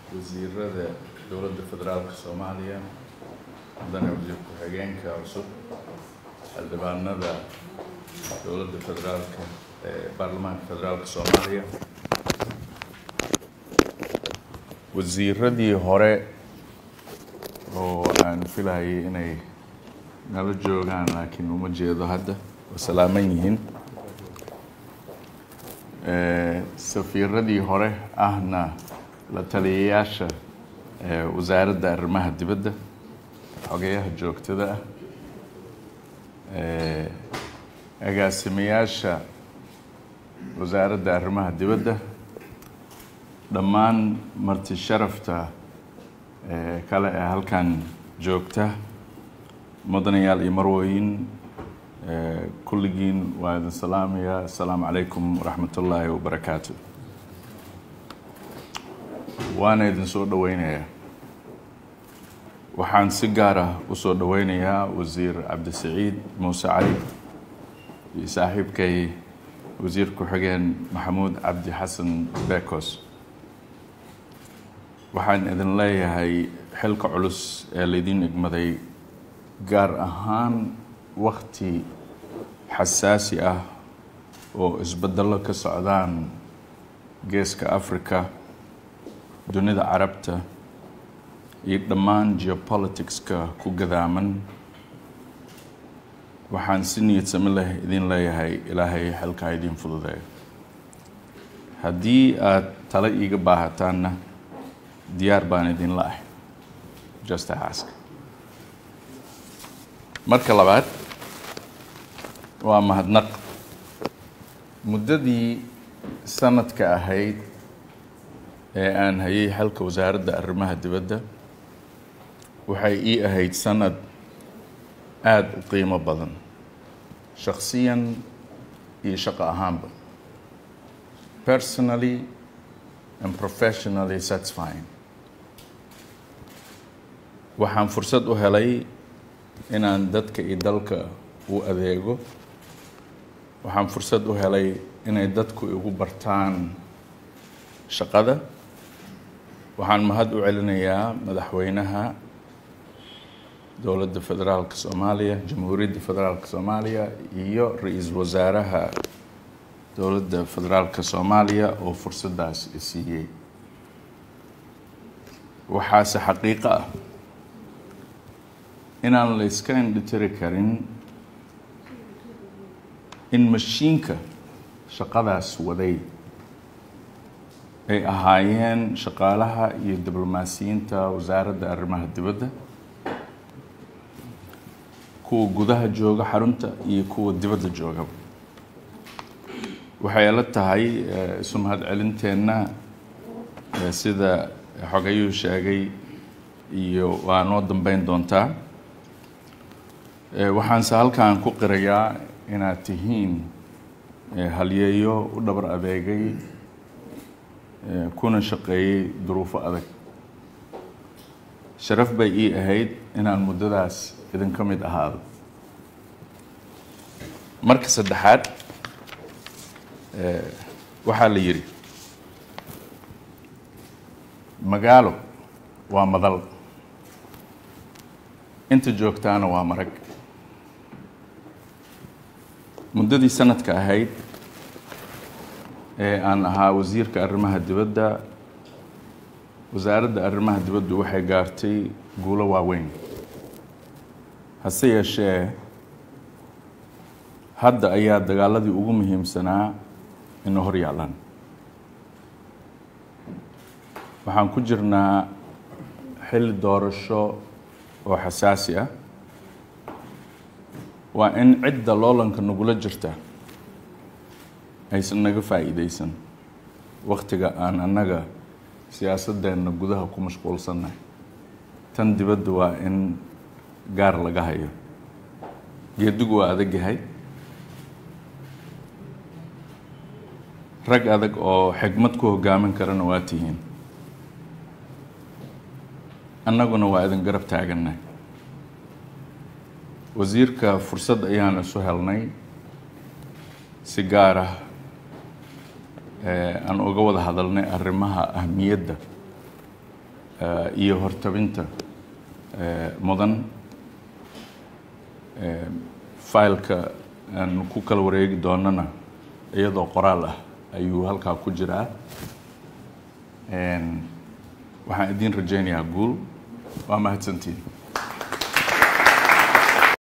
wasiirada dowladda federaalka soomaaliya mudane wasiir ku-xigeenka cusub xildhibaanada dowladda federaalka ee baarlamaanka federaalka soomaaliya wasiiradii hore oo aan filayay inay nala joogaan laakiin uma jeedo hadda waa salaaman yihiin safiiradii hore ahna la taliyayaasha wasaaradda arrimaha dibadda xogeyaha joogtada ah agaasimayaasha wasaaradda arrimaha dibadda dhammaan marti sharafta kale ee halkan joogta mudanayaal iyo marwooyin kulligiin waa idin salaamaya assalaamu calaykum waraxmat ullaahi wabarakaatu waana idin soo dhoweynayaa waxaan si gaar ah u soo dhoweynayaa wasiir cabdisaciid muuse cali iyo saaxiibkay wasiir ku-xigeen maxamuud cabdi xasan bekos waxaan idin leeyahay xilka culus ee laydin egmaday gaar ahaan wakti xasaasi ah oo isbeddello ka socdaan geeska africa dunida carabta iyo dhammaan geopoliticska ku gadaaman waxaan si niyad sami leh idin leeyahay ilaahay xilkaa idiin fududeeyo haddii aad tale iiga baahataanna diyaar baan idinla ahay just ask marka labaad waa mahadnaq muddadii sanadka ahayd ee aan hayay xalka wasaaradda arrimaha dibadda waxay ii ahayd sanad aada u qiimo badan shakhsiyan iyo shaqo ahaanba personally and professionally satisfying waxaan fursad u helay inaan dadka iyo dalka u adeego waxaan fursad u helay inay dadku igu bartaan shaqada waxaan mahad u celinayaa madaxweynaha dowladda federaalka soomaaliya jamhuuriyadda federaalka soomaaliya iyo ra-iisul wasaaraha dowladda federaalka soomaaliya oo fursaddaas isiiyey waxaase xaqiiqo ah inaan la iska indhitiri karin in mashiinka shaqadaas waday ay ahaayeen shaqaalaha iyo diblomaasiyiinta wasaaradda arrimaha dibadda kuwa gudaha jooga xarunta iyo kuwa dibadda joogaba waxay la tahay isu mahad celinteenna sida xogayuu sheegay iyo waa noo dambeyn doontaa waxaanse halkan ku qirayaa inaad tihiin halyeeyo u dhabar adeegay kuna shaqeeyey duruufo adag sharaf bay ii ahayd inaan muddadaas idinka mid ahaado marka saddexaad waxaa la yidhi magaalo waa madal inta joogtaana waa marag muddadii sanadka ahayd ee aan ahaa wasiirka arrimaha dibadda wasaaradda arrimaha dibaddu waxay gaartay guulo waaweyn hase yeeshee hadda ayaa dagaaladii ugu muhiimsanaa ina hor yaalaan waxaan ku jirnaa xilli doorasho oo xasaasi ah waa in cidda loolanka nagula jirta aysan naga faa'iideysan wakhtiga aan annaga siyaasadeenna gudaha ku mashquulsannahay tan dibadda waa in gaar laga hayo geedigu waa adag yahay rag adag oo xigmad ku hoggaamin karana waa tihiin annaguna waa idin garab taagannahay wasiirka fursad ayaan isu helnay si gaar ah aan uga wada hadalnay arrimaha ahmiyadda iyo hortabinta mudan fileka aan ku kala wareegi doonana iyadoo qoraal ah ayuu halkaa ku jiraa waxaan idiin rajaynayaa guul waa mahadsantiin